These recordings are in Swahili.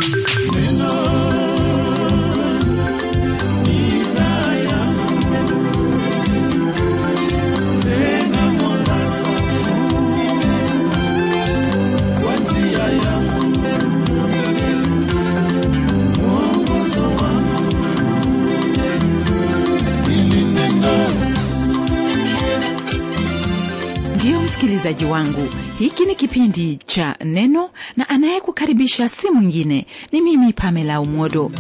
ndiyo msikilizaji wangu hiki ni kipindi cha neno na anayekukaribisha si mwingine ni mimi pamela umodo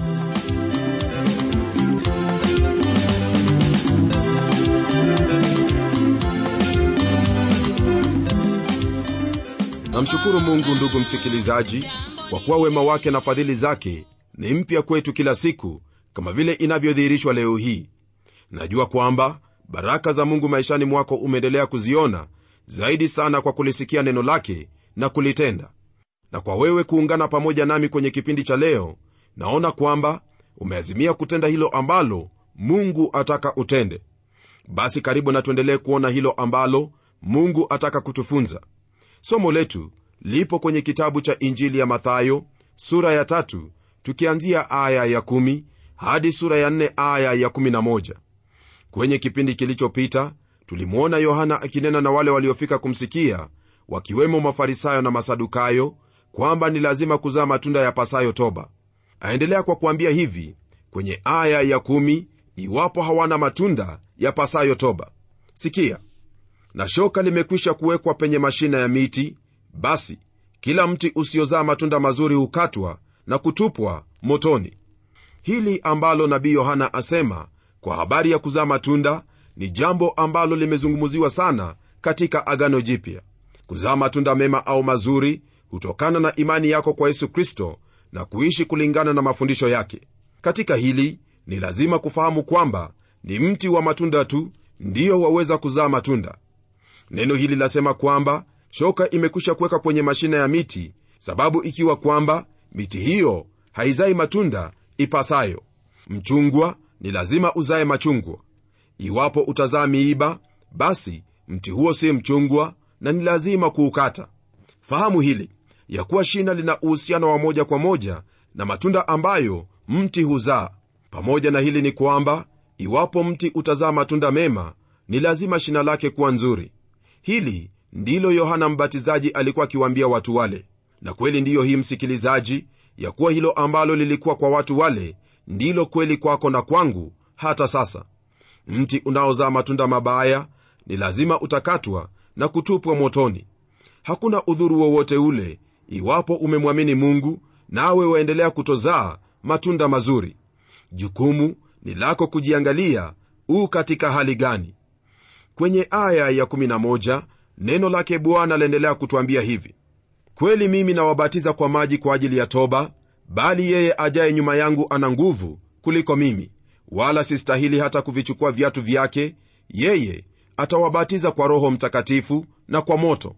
namshukuru mungu ndugu msikilizaji kwa kuwa wema wake na fadhili zake ni mpya kwetu kila siku kama vile inavyodhihirishwa leo hii najua kwamba baraka za mungu maishani mwako umeendelea kuziona zaidi sana kwa kulisikia neno lake na kulitenda na kwa wewe kuungana pamoja nami kwenye kipindi cha leo naona kwamba umeazimia kutenda hilo ambalo mungu ataka utende basi karibu na tuendelee kuona hilo ambalo mungu ataka kutufunza somo letu lipo kwenye kitabu cha injili ya mathayo sura ya tatu tukianzia aya ya kumi hadi sura ya nne aya ya kumi na moja kwenye kipindi kilichopita tulimwona yohana akinena na wale waliofika kumsikia wakiwemo mafarisayo na masadukayo kwamba ni lazima kuzaa matunda ya pasayo toba aendelea kwa kuambia hivi kwenye aya ya kumi iwapo hawana matunda ya pasayo toba sikia na shoka limekwisha kuwekwa penye mashina ya miti basi kila mti usiozaa matunda mazuri hukatwa na kutupwa motoni hili ambalo nabii yohana asema kwa habari ya kuzaa matunda ni jambo ambalo limezungumziwa sana katika agano jipya kuzaa matunda mema au mazuri hutokana na imani yako kwa yesu kristo na kuishi kulingana na mafundisho yake katika hili ni lazima kufahamu kwamba ni mti wa matunda tu ndiyo waweza kuzaa matunda neno hili lasema kwamba shoka imekwisha kuweka kwenye mashina ya miti sababu ikiwa kwamba miti hiyo haizai matunda ipasayo mchungwa ni lazima uzae machungwa iwapo utazaa miiba basi mti huo si mchungwa na ni lazima kuukata fahamu hili ya kuwa shina lina uhusiano wa moja kwa moja na matunda ambayo mti huzaa pamoja na hili ni kwamba iwapo mti utazaa matunda mema ni lazima shina lake kuwa nzuri hili ndilo yohana mbatizaji alikuwa akiwaambia watu wale na kweli ndiyo hii msikilizaji ya kuwa hilo ambalo lilikuwa kwa watu wale ndilo kweli kwako na kwangu hata sasa mti unaozaa matunda mabaya ni lazima utakatwa na kutupwa motoni hakuna udhuru wowote ule iwapo umemwamini mungu nawe waendelea kutozaa matunda mazuri jukumu ni lako kujiangalia u katika hali gani kwenye aya ya11 neno lake bwana laendelea kutwambia hivi kweli mimi nawabatiza kwa maji kwa ajili ya toba bali yeye ajaye nyuma yangu ana nguvu kuliko mimi wala sistahili hata kuvichukua viatu vyake yeye atawabatiza kwa roho mtakatifu na kwa moto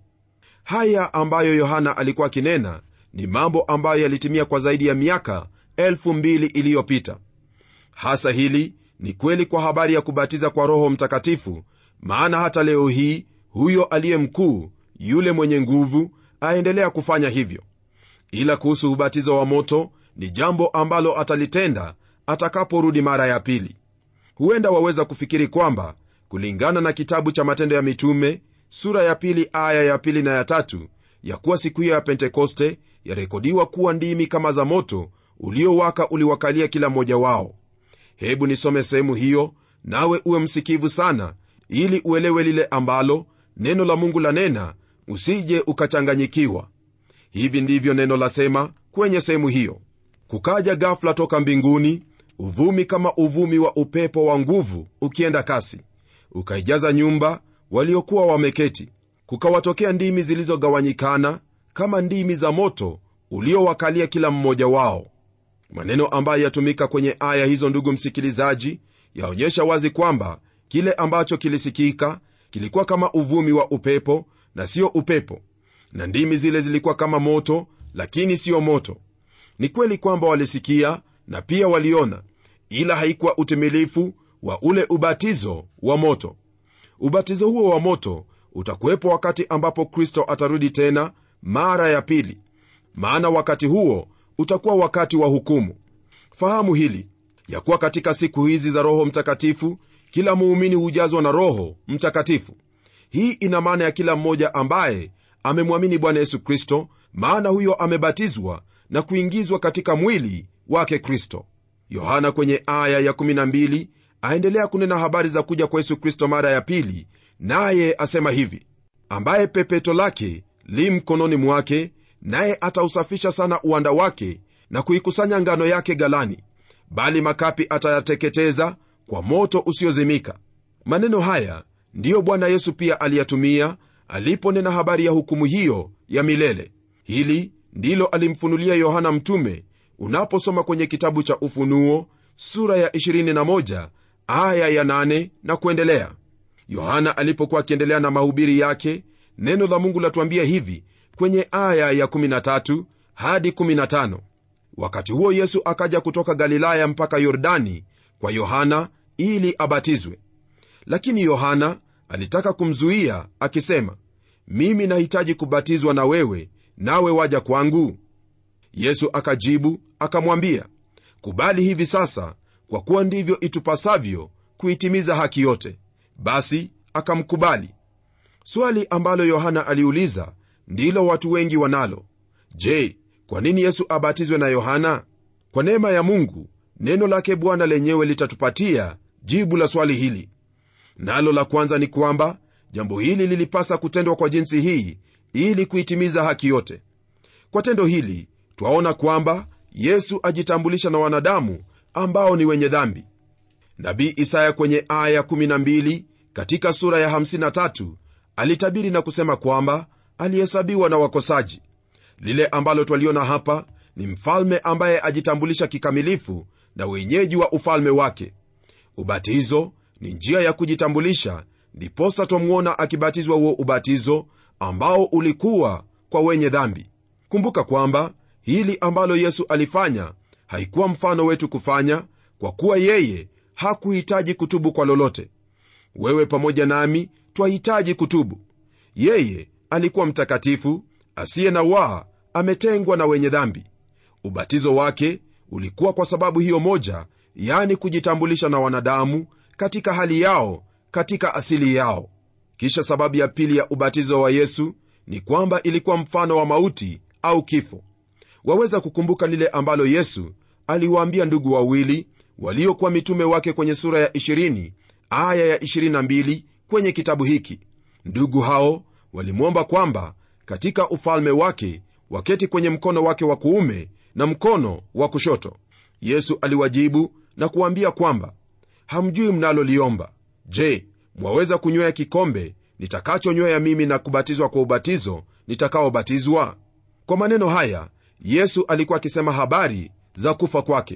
haya ambayo yohana alikuwa akinena ni mambo ambayo yalitimia kwa zaidi ya miaka elfu mbili iliyopita hasa hili ni kweli kwa habari ya kubatiza kwa roho mtakatifu maana hata leo hii huyo aliye mkuu yule mwenye nguvu aendelea kufanya hivyo ila kuhusu ubatizo wa moto ni jambo ambalo atalitenda atakaporudi mara ya pili huenda waweza kufikiri kwamba kulingana na kitabu cha matendo ya mitume sura ya pili aya ya pili na ya tatu ya kuwa siku hiyo ya pentekoste yarekodiwa kuwa ndimi kama za moto uliowaka uliwakalia kila mmoja wao hebu nisome sehemu hiyo nawe uwe msikivu sana ili uelewe lile ambalo neno la mungu lanena usije ukachanganyikiwa hivi ndivyo neno lasema kwenye sehemu hiyo kukaja gafla toka mbinguni uvumi kama uvumi wa upepo wa nguvu ukienda kasi ukaijaza nyumba waliokuwa wameketi kukawatokea ndimi zilizogawanyikana kama ndimi za moto uliowakalia kila mmoja wao maneno ambayo yatumika kwenye aya hizo ndugu msikilizaji yaonyesha wazi kwamba kile ambacho kilisikika kilikuwa kama uvumi wa upepo na sio upepo na ndimi zile zilikuwa kama moto lakini siyo moto ni kweli kwamba walisikia na pia waliona ila haikuwa utimilifu wa ule ubatizo wa moto ubatizo huo wa moto utakuwepo wakati ambapo kristo atarudi tena mara ya pili maana wakati huo utakuwa wakati wa hukumu fahamu hili ya kuwa katika siku hizi za roho mtakatifu kila muumini hujazwa na roho mtakatifu hii ina maana ya kila mmoja ambaye amemwamini bwana yesu kristo maana huyo amebatizwa na kuingizwa katika mwili wake kristo yohana kwenye aya ya 12 aendelea kunena habari za kuja kwa yesu kristo mara ya pili naye asema hivi ambaye pepeto lake li mkononi mwake naye atausafisha sana uwanda wake na kuikusanya ngano yake galani bali makapi atayateketeza kwa moto usiozimika maneno haya ndiyo bwana yesu pia aliyatumia aliponena habari ya hukumu hiyo ya milele hili ndilo alimfunulia yohana mtume unaposoma kwenye kitabu cha ufunuo sura ya 21 aya ya 8 na kuendelea yohana alipokuwa akiendelea na mahubiri yake neno la mungu latuambia hivi kwenye aya ya 13 hadi 15 wakati huo yesu akaja kutoka galilaya mpaka yordani kwa yohana ili abatizwe lakini yohana alitaka kumzuia akisema mimi nahitaji kubatizwa na wewe nawe waja kwangu yesu akajibu akamwambia kubali hivi sasa kwa kuwa ndivyo itupasavyo kuitimiza haki yote basi akamkubali swali ambalo yohana aliuliza ndilo watu wengi wanalo je kwa nini yesu abatizwe na yohana kwa neema ya mungu neno lake bwana lenyewe litatupatia jibu la swali hili nalo la kwanza ni kwamba jambo hili lilipasa kutendwa kwa jinsi hii ili kuitimiza haki yote kwa tendo hili twaona kwamba yesu ajitambulisha na wanadamu ambao ni wenye dhambi nabii isaya kwenye aya 12 katika sura ya 53 alitabiri na kusema kwamba alihesabiwa na wakosaji lile ambalo twaliona hapa ni mfalme ambaye ajitambulisha kikamilifu na wenyeji wa ufalme wake ubatizo ni njia ya kujitambulisha ndiposa twamwona akibatizwa huo ubatizo ambao ulikuwa kwa wenye dhambi kumbuka kwamba hili ambalo yesu alifanya haikuwa mfano wetu kufanya kwa kuwa yeye hakuhitaji kutubu kwa lolote wewe pamoja nami twahitaji kutubu yeye alikuwa mtakatifu asiye na waa ametengwa na wenye dhambi ubatizo wake ulikuwa kwa sababu hiyo moja yani kujitambulisha na wanadamu katika hali yao katika asili yao kisha sababu ya pili ya ubatizo wa yesu ni kwamba ilikuwa mfano wa mauti au kifo waweza kukumbuka lile ambalo yesu aliwaambia ndugu wawili waliokuwa mitume wake kwenye sura ya 20 aya ya 22 kwenye kitabu hiki ndugu hao walimwomba kwamba katika ufalme wake waketi kwenye mkono wake wa kuume na mkono wa kushoto yesu aliwajibu na kuwaambia kwamba hamjui mnaloliomba je mwaweza kunywea kikombe nitakachonywea mimi na kubatizwa kwa ubatizo nitakaobatizwa kwa maneno haya yesu alikuwa akisema habari za kufa kwake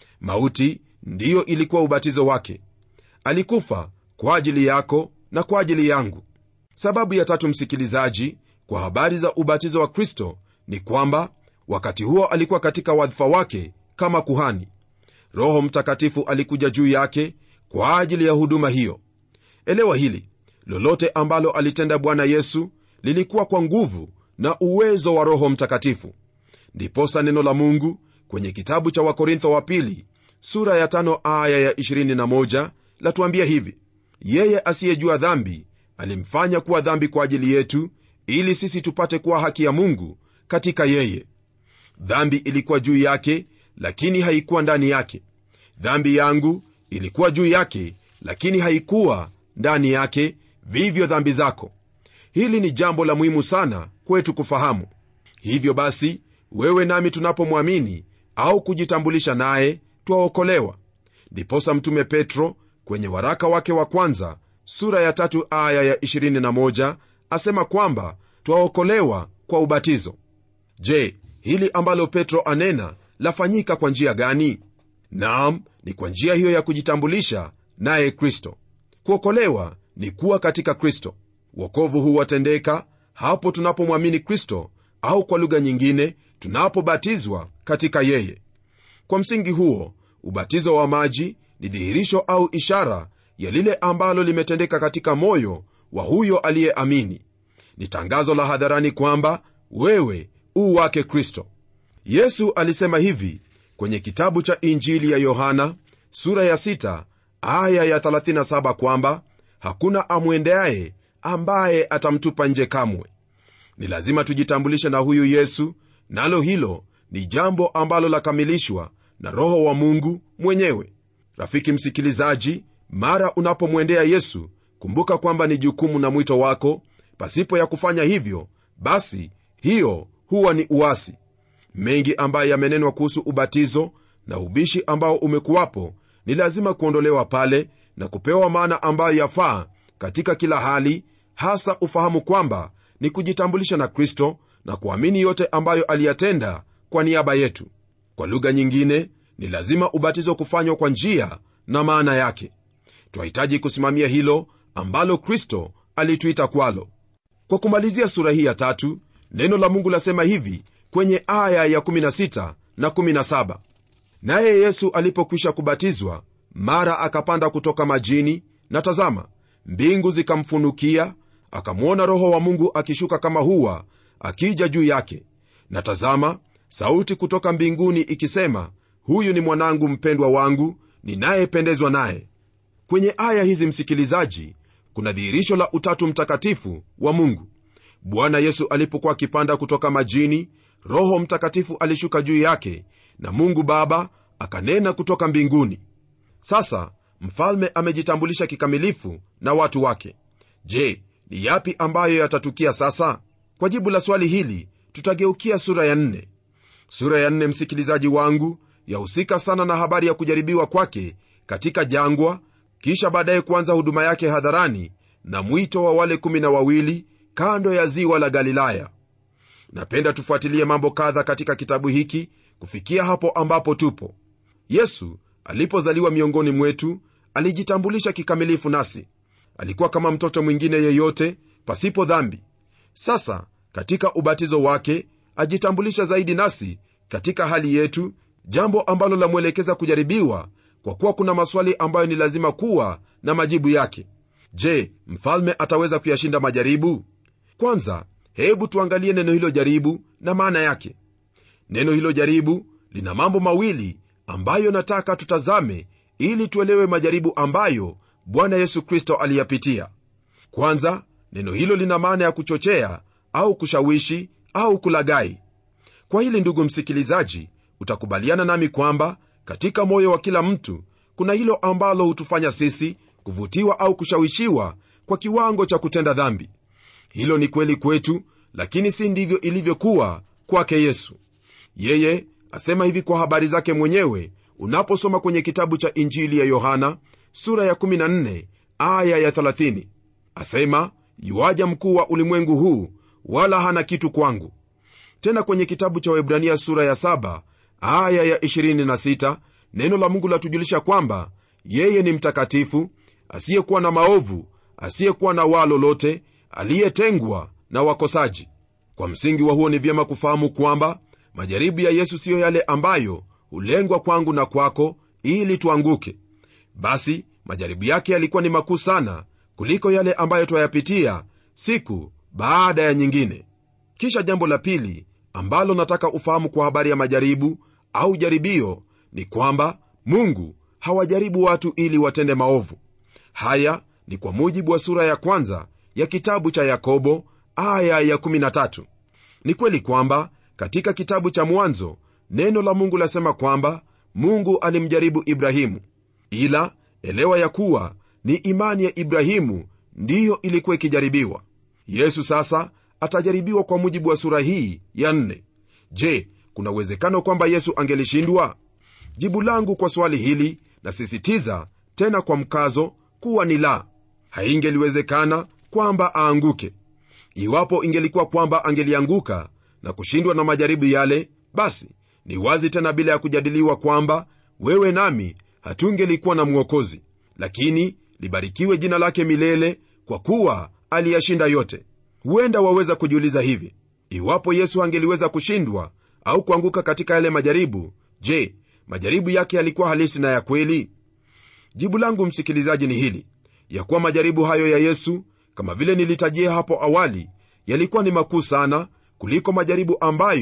mauti ndiyo ilikuwa ubatizo wake alikufa kwa ajili yako na kwa ajili yangu sababu ya tatu msikilizaji kwa habari za ubatizo wa kristo ni kwamba wakati huo alikuwa katika wadhifa wake kama kuhani roho mtakatifu alikuja juu yake kwa ajili ya huduma hiyo elewa hili lolote ambalo alitenda bwana yesu lilikuwa kwa nguvu na uwezo wa roho mtakatifu ndiposa neno la mungu kwenye kitabu cha wakorintho wa pili sura ya tano aya ya 21 latuambia hivi yeye asiyejua dhambi alimfanya kuwa dhambi kwa ajili yetu ili sisi tupate kuwa haki ya mungu katika yeye dhambi ilikuwa juu yake lakini haikuwa ndani yake dhambi yangu ilikuwa juu yake lakini haikuwa ndani yake vivyo dhambi zako hili ni jambo la muhimu sana kwetu kufahamu hivyo basi wewe nami tunapomwamini au kujitambulisha naye twaokolewa ndiposa mtume petro kwenye waraka wake wa kwanza sura ya tatu aya ya 21 asema kwamba twaokolewa kwa ubatizo je hili ambalo petro anena lafanyika kwa njia gani naam ni kwa njia hiyo ya kujitambulisha naye kristo kuokolewa ni kuwa katika kristo wokovu huwatendeka hapo tunapomwamini kristo au kwa lugha nyingine tunapobatizwa katika yeye kwa msingi huo ubatizo wa maji ni dhihirisho au ishara ya lile ambalo limetendeka katika moyo wa huyo aliyeamini ni tangazo la hadharani kwamba wewe u wake kristo yesu alisema hivi kwenye kitabu cha injili ya yohana sura ya 6 aya ya 37 kwamba hakuna amwendeaye ambaye atamtupa nje kamwe ni lazima tujitambulishe na huyu yesu nalo hilo ni jambo ambalo lakamilishwa na roho wa mungu mwenyewe rafiki msikilizaji mara unapomwendea yesu kumbuka kwamba ni jukumu na mwito wako pasipo ya kufanya hivyo basi hiyo huwa ni uasi mengi ambayo yamenenwa kuhusu ubatizo na ubishi ambao umekuwapo ni lazima kuondolewa pale na kupewa maana ambayo yafaa katika kila hali hasa ufahamu kwamba ni kujitambulisha na kristo na kuamini yote ambayo aliyatenda kwa niaba yetu kwa lugha nyingine ni lazima ubatizo kufanywa kwa njia na maana yake twahitaji kusimamia hilo ambalo kristo alituita kwalo kwa kumalizia sura hii ya tatu neno la mungu lasema hivi kwenye aya ya 16 na 17 naye yesu alipokwisha kubatizwa mara akapanda kutoka majini na tazama mbingu zikamfunukia akamwona roho wa mungu akishuka kama huwa akija juu yake na tazama sauti kutoka mbinguni ikisema huyu ni mwanangu mpendwa wangu ninayependezwa naye kwenye aya hizi msikilizaji kuna dhihirisho la utatu mtakatifu wa mungu bwana yesu alipokuwa akipanda kutoka majini roho mtakatifu alishuka juu yake na mungu baba akanena kutoka mbinguni sasa mfalme amejitambulisha kikamilifu na watu wake je ni yapi ambayo yatatukia sasa kwa jibu la swali hili tutageukia sura ya nne sura ya nne msikilizaji wangu yahusika sana na habari ya kujaribiwa kwake katika jangwa kisha baadaye kuanza huduma yake hadharani na mwito wa wale kumi na wawili kando ya ziwa la galilaya napenda tufuatilie mambo kadha katika kitabu hiki kufikia hapo ambapo tupo yesu alipozaliwa miongoni mwetu alijitambulisha kikamilifu nasi alikuwa kama mtoto mwingine yeyote pasipo dhambi sasa katika ubatizo wake ajitambulisha zaidi nasi katika hali yetu jambo ambalo lamwelekeza kujaribiwa kwa kuwa kuna maswali ambayo ni lazima kuwa na majibu yake je mfalme ataweza kuyashinda majaribu kwanza hebu tuangalie neno hilo jaribu na maana yake neno hilo jaribu lina mambo mawili ambayo nataka tutazame ili tuelewe majaribu ambayo bwana yesu kristo aliyapitia kwanza neno hilo lina maana ya kuchochea au kushawishi au kulagai kwa hili ndugu msikilizaji utakubaliana nami kwamba katika moyo wa kila mtu kuna hilo ambalo hutufanya sisi kuvutiwa au kushawishiwa kwa kiwango cha kutenda dhambi hilo ni kweli kwetu lakini si ndivyo ilivyokuwa kwake yesu yeye asema hivi kwa habari zake mwenyewe unaposoma kwenye kitabu cha injili ya yohana sura ya 14 aya ya 30 asema yuaja mkuu wa ulimwengu huu wala hana kitu kwangu tena kwenye kitabu cha webrania sura ya 7 aya ya 26 neno la mungu latujulisha kwamba yeye ni mtakatifu asiyekuwa na maovu asiyekuwa na waa lolote aliyetengwa na wakosaji kwa msingi wa huo ni vyema kufahamu kwamba majaribu ya yesu siyo yale ambayo hulengwa kwangu na kwako ili tuanguke basi majaribu yake yalikuwa ni makuu sana kuliko yale ambayo twayapitia siku baada ya nyingine kisha jambo la pili ambalo nataka ufahamu kwa habari ya majaribu au jaribio ni kwamba mungu hawajaribu watu ili watende maovu haya ni kwa mujibu wa sura ya kwanza ya kitabu cha yakobo aya ya 13 ni kweli kwamba katika kitabu cha mwanzo neno la mungu lasema kwamba mungu alimjaribu ibrahimu ila elewa ya kuwa ni imani ya ibrahimu ndiyo ilikuwa ikijaribiwa yesu sasa atajaribiwa kwa mujibu wa sura hii ya nne je kuna uwezekano kwamba yesu angelishindwa jibu langu kwa swali hili nasisitiza tena kwa mkazo kuwa ni la haingeliwezekana kwamba aanguke iwapo ingelikuwa kwamba angelianguka na kushindwa na majaribu yale basi ni wazi tena bila ya kujadiliwa kwamba wewe nami hatungelikuwa na mwokozi lakini libarikiwe jina lake milele kwa kuwa aliyashinda yote huenda waweza kujiuliza hivi iwapo yesu angeliweza kushindwa au kuanguka katika yale majaribu je majaribu yake yalikuwa halisi na ya kweli jibu langu msikilizaji ni hili ya kuwa majaribu hayo ya yesu kama vile nilitajia hapo awali yalikuwa ni makuu sana kuliko majaribu ambayo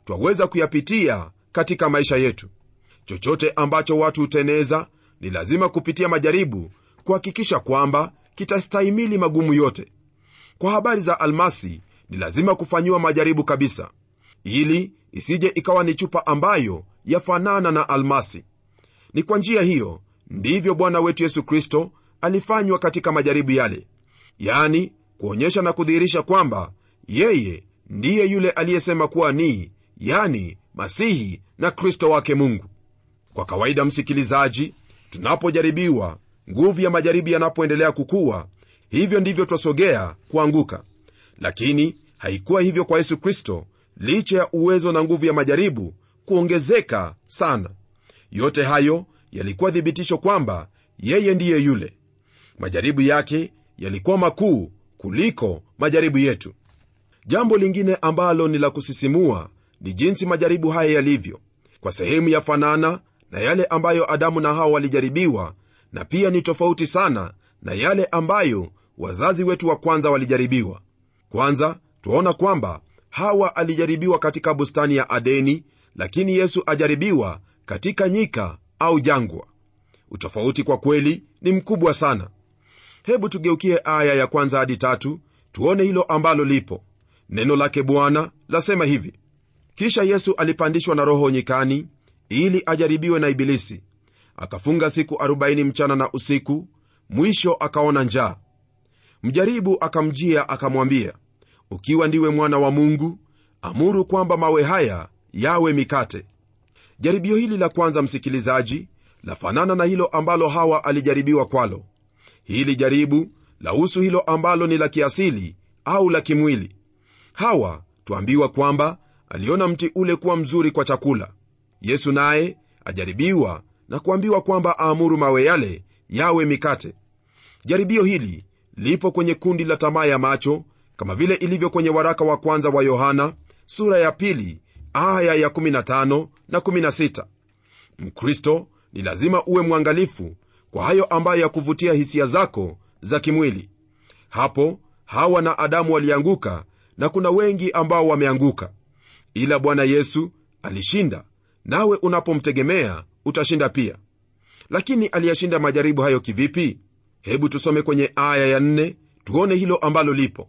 twaweza kuyapitia katika maisha yetu chochote ambacho watu huteneza ni lazima kupitia majaribu kuhakikisha kwamba kitastahimili magumu yote kwa habari za almasi ni lazima kufanyiwa majaribu kabisa ili isije ikawa ni chupa ambayo yafanana na almasi ni kwa njia hiyo ndivyo bwana wetu yesu kristo alifanywa katika majaribu yale yani kuonyesha na kudhihirisha kwamba yeye ndiye yule aliyesema kuwa ni yani masihi na kristo wake mungu kwa kawaida msikilizaji tunapojaribiwa nguvu ya majaribu yanapoendelea kukuwa hivyo ndivyo twasogea kuanguka lakini haikuwa hivyo kwa yesu kristo licha ya uwezo na nguvu ya majaribu kuongezeka sana yote hayo yalikuwa thibitisho kwamba yeye ndiye yule majaribu yake yalikuwa makuu kuliko majaribu yetu jambo lingine ambalo ni la kusisimua ni jinsi majaribu haya yalivyo kwa sehemu yafanana na yale ambayo adamu na hawa walijaribiwa na pia ni tofauti sana na yale ambayo wazazi wetu wa kwanza walijaribiwa kwanza twaona kwamba hawa alijaribiwa katika bustani ya adeni lakini yesu ajaribiwa katika nyika au jangwa utofauti kwa kweli ni mkubwa sana hebu tugeukie aya ya kwanza hadi tatu tuone hilo ambalo lipo neno lake bwana lasema hivi kisha yesu alipandishwa na roho nyikani ili ajaribiwe na ibilisi akafunga siku 40 mchana na usiku mwisho akaona njaa mjaribu akamjia akamwambia ukiwa ndiwe mwana wa mungu amuru kwamba mawe haya yawe mikate jaribio hili la kwanza msikilizaji lafanana na hilo ambalo hawa alijaribiwa kwalo hili jaribu lahusu hilo ambalo ni la kiasili au la kimwili hawa twambiwa kwamba aliona mti ule kuwa mzuri kwa chakula yesu naye ajaribiwa na kuambiwa kwamba aamuru mawe yale yawe mikate jaribio hili lipo kwenye kundi la tamaa ya macho kama vile ilivyo kwenye waraka wa kwanza wa yohana sura ya pili aya ya 15 na 16 mkristo ni lazima uwe mwangalifu kwa hayo ambayo ya kuvutia hisia zako za kimwili hapo hawa na adamu walianguka na kuna wengi ambao wameanguka ila bwana yesu alishinda nawe unapomtegemea utashinda pia lakini aliyashinda majaribu hayo kivipi hebu tusome kwenye aya ya nne tuone hilo ambalo lipo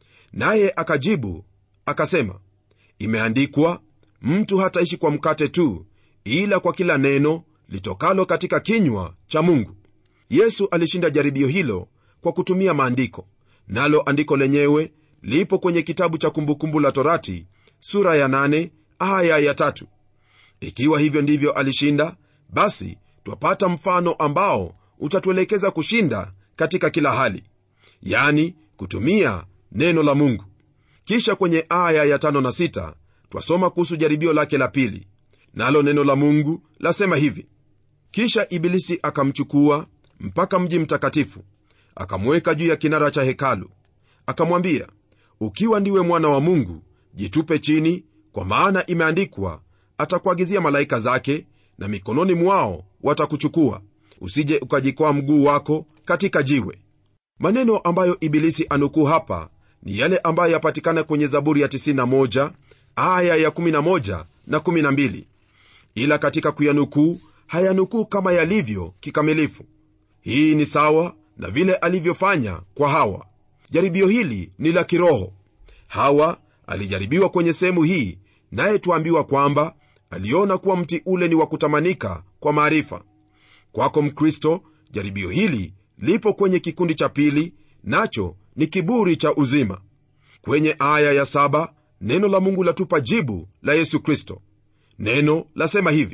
naye akajibu akasema imeandikwa mtu hataishi kwa mkate tu ila kwa kila neno litokalo katika kinywa cha mungu yesu alishinda jaribio hilo kwa kutumia maandiko nalo andiko lenyewe lipo kwenye kitabu cha kumbukumbu la torati sura ya 8 aya ya tatu ikiwa hivyo ndivyo alishinda basi twapata mfano ambao utatuelekeza kushinda katika kila hali yani kutumia neno la mungu kisha kwenye aya ya tano na sita twasoma kuhusu jaribio lake la pili nalo neno la mungu lasema hivi kisha ibilisi akamchukua mpaka mji mtakatifu akamweka juu ya kinara cha hekalu akamwambia ukiwa ndiwe mwana wa mungu jitupe chini kwa maana imeandikwa atakuagizia malaika zake na mikononi mwao watakuchukua usije ukajikwaa mguu wako katika jiwe maneno ambayo ibilisi anukuu hapa ni yale ambayo yapatikana kwenye zaburi ya 91 aya ya 11 na 12 ila katika kuyanukuu hayanukuu kama yalivyo kikamilifu hii ni sawa na vile alivyofanya kwa hawa jaribio hili ni la kiroho hawa alijaribiwa kwenye sehemu hii naye tuambiwa kwamba aliona kuwa mti ule ni wa kutamanika kwa maarifa kwako mkristo jaribio hili lipo kwenye kikundi cha pili nacho ni kiburi cha uzima kwenye aya ya saba neno la mungu latupa jibu la yesu kristo neno lasema hivi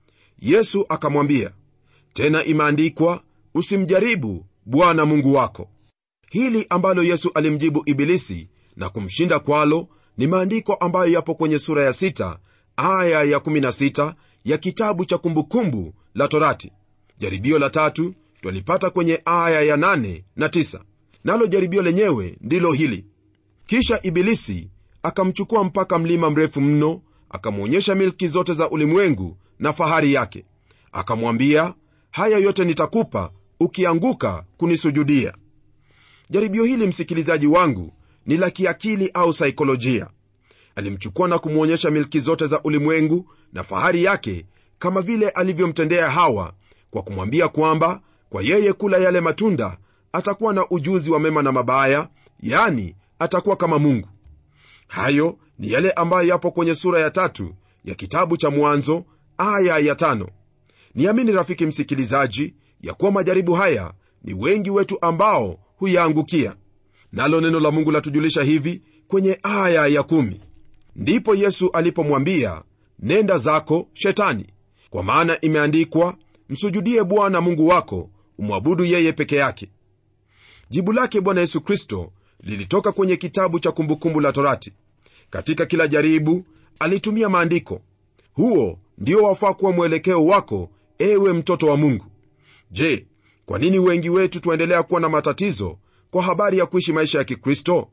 yesu akamwambia tena imeandikwa usimjaribu bwana mungu wako hili ambalo yesu alimjibu ibilisi na kumshinda kwalo ni maandiko ambayo yapo kwenye sura ya 6 aya ya 16 ya kitabu cha kumbukumbu la torati jaribio la tatu twalipata kwenye aya ya 8 na 9 nalo jaribio lenyewe ndilo hili kisha ibilisi akamchukua mpaka mlima mrefu mno akamwonyesha milki zote za ulimwengu na fahari yake akamwambia haya yote nitakupa ukianguka kunisujudia jaribio hili msikilizaji wangu ni la kiakili au saikolojia alimchukua na kumwonyesha milki zote za ulimwengu na fahari yake kama vile alivyomtendea hawa kwa kumwambia kwamba kwa yeye kula yale matunda atakuwa na ujuzi wa mema na mabaya yani atakuwa kama mungu hayo ni yale ambayo yapo kwenye sura ya tatu ya kitabu cha mwanzo aya ya tano niamini rafiki msikilizaji ya kuwa majaribu haya ni wengi wetu ambao huyaangukia nalo neno la mungu latujulisha hivi kwenye aya ya kumi ndipo yesu alipomwambia nenda zako shetani kwa maana imeandikwa msujudie bwana mungu wako umwabudu yeye peke yake jibu lake bwana yesu kristo lilitoka kwenye kitabu cha kumbukumbu la torati katika kila jaribu alitumia maandiko huo ndio wafaa kuwa mwelekeo wako ewe mtoto wa mungu je kwa nini wengi wetu tuendelea kuwa na matatizo kwa habari ya kuishi maisha ya kikristo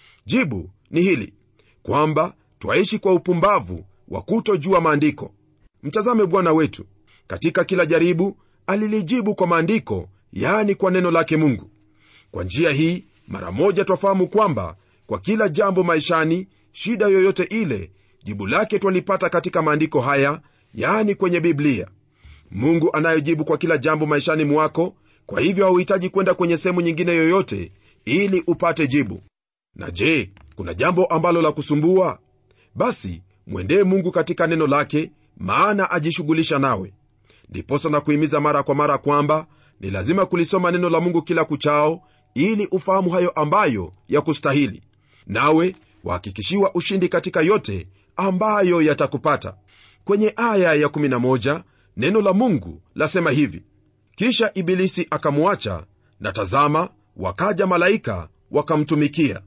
jibu ni hili kwamba twaishi kwa upumbavu wa kutojua maandiko mtazame bwana wetu katika kila jaribu alilijibu kwa maandiko yaani kwa neno lake mungu kwa njia hii mara moja twafahamu kwamba kwa kila jambo maishani shida yoyote ile jibu lake twalipata katika maandiko haya yaani kwenye biblia mungu anayojibu kwa kila jambo maishani mwako kwa hivyo hauhitaji kwenda kwenye sehemu nyingine yoyote ili upate jibu na je kuna jambo ambalo la kusumbua basi mwendee mungu katika neno lake maana ajishughulisha nawe ndiposa na kuhimiza mara kwa mara kwamba ni lazima kulisoma neno la mungu kila kuchao ili ufahamu hayo ambayo ya kustahili nawe wahakikishiwa ushindi katika yote ambayo yatakupata kwenye aya ya 11 neno la mungu lasema hivi kisha ibilisi akamwacha na tazama wakaja malaika wakamtumikia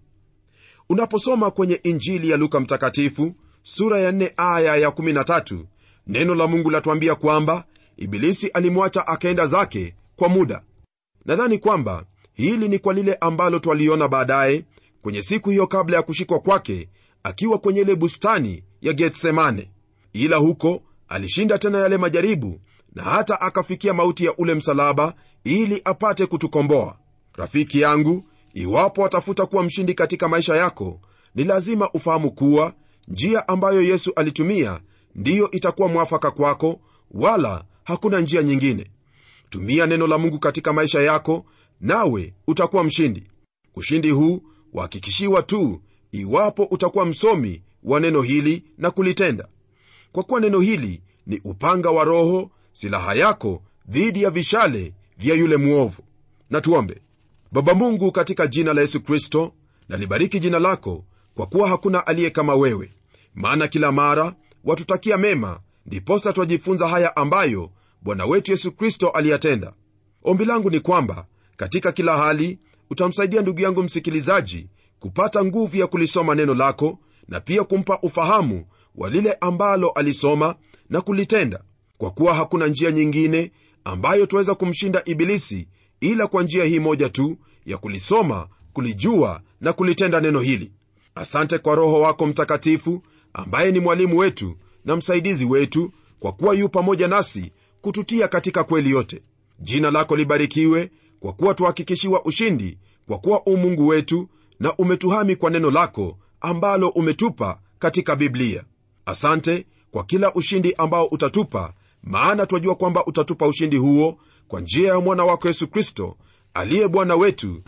unaposoma kwenye injili ya luka mtakatifu sura ya 4 aya ya 13 neno la mungu latuambia kwamba ibilisi alimwacha akaenda zake kwa muda nadhani kwamba hili ni kwa lile ambalo twaliona baadaye kwenye siku hiyo kabla ya kushikwa kwake akiwa kwenye ile bustani ya getsemane ila huko alishinda tena yale majaribu na hata akafikia mauti ya ule msalaba ili apate kutukomboa rafiki yangu iwapo watafuta kuwa mshindi katika maisha yako ni lazima ufahamu kuwa njia ambayo yesu alitumia ndiyo itakuwa mwafaka kwako wala hakuna njia nyingine tumia neno la mungu katika maisha yako nawe utakuwa mshindi ushindi huu wahakikishiwa tu iwapo utakuwa msomi wa neno hili na kulitenda kwa kuwa neno hili ni upanga wa roho silaha yako dhidi ya vishale vya yule mwovu na tuombe baba mungu katika jina la yesu kristo nalibariki jina lako kwa kuwa hakuna aliye kama wewe maana kila mara watutakia mema ndiposa twajifunza haya ambayo bwana wetu yesu kristo aliyatenda ombi langu ni kwamba katika kila hali utamsaidia ndugu yangu msikilizaji kupata nguvu ya kulisoma neno lako na pia kumpa ufahamu wa lile ambalo alisoma na kulitenda kwa kuwa hakuna njia nyingine ambayo twaweza kumshinda ibilisi ila kwa njia hii moja tu ya kulisoma kulijua na kulitenda neno hili asante kwa roho wako mtakatifu ambaye ni mwalimu wetu na msaidizi wetu kwa kuwa yu pamoja nasi kututia katika kweli yote jina lako libarikiwe kwa kuwa tuhakikishiwa ushindi kwa kuwa u mungu wetu na umetuhami kwa neno lako ambalo umetupa katika biblia asante kwa kila ushindi ambao utatupa maana twajua kwamba utatupa ushindi huo kwa njia ya mwana wako yesu kristo aliye bwana wetu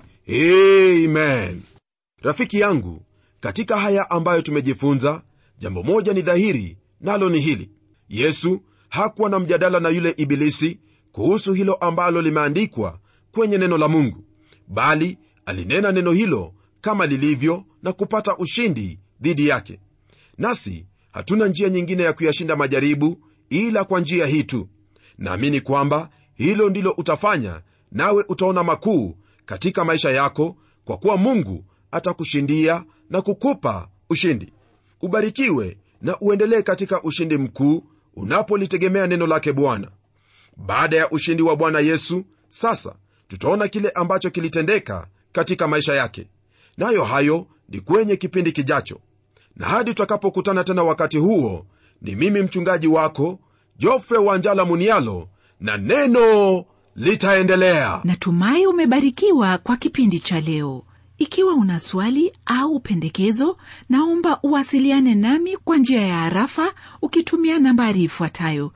amen rafiki yangu katika haya ambayo tumejifunza jambo moja ni dhahiri nalo ni hili yesu hakuwa na mjadala na yule ibilisi kuhusu hilo ambalo limeandikwa kwenye neno la mungu bali alinena neno hilo kama lilivyo na kupata ushindi dhidi yake nasi hatuna njia nyingine ya kuyashinda majaribu ila kwa njia hii tu naamini kwamba hilo ndilo utafanya nawe utaona makuu katika maisha yako kwa kuwa mungu atakushindia na kukupa ushindi ubarikiwe na uendelee katika ushindi mkuu unapolitegemea neno lake bwana baada ya ushindi wa bwana yesu sasa tutaona kile ambacho kilitendeka katika maisha yake nayo hayo ni kwenye kipindi kijacho na hadi tutakapokutana tena wakati huo ni mimi mchungaji wako jofre wanjala munialo na neno litaendelea natumai umebarikiwa kwa kipindi cha leo ikiwa una swali au pendekezo naomba uwasiliane nami kwa njia ya harafa ukitumia nambari ifuatayo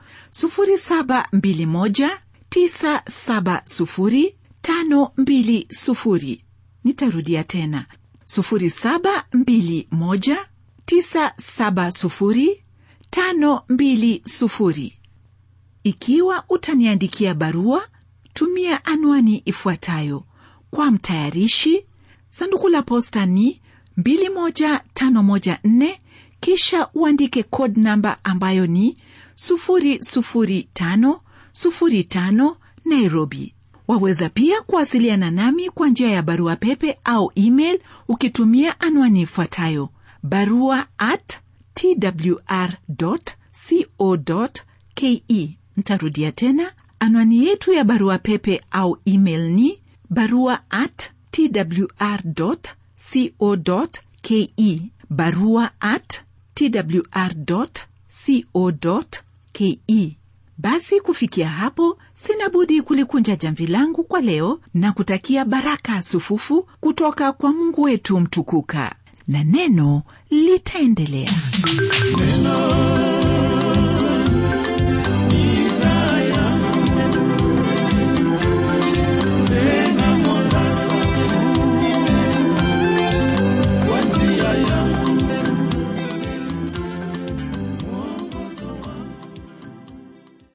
721970520 nitarudia tena 721970520 ikiwa utaniandikia barua tumia anwani ifuatayo kwa mtayarishi sanduku la posta ni 21514 kisha uandike code namba ambayo ni 00505 nairobi waweza pia kuwasiliana nami kwa njia ya barua pepe au email ukitumia anwani ifuatayo barua at twr co ke ntarudia tena anwani yetu ya barua pepe au email ni barua at twr co ke barua at twr co ke basi kufikia hapo sina budi kulikunja jamvi langu kwa leo na kutakia baraka sufufu kutoka kwa mungu wetu mtukuka na neno litaendelea neno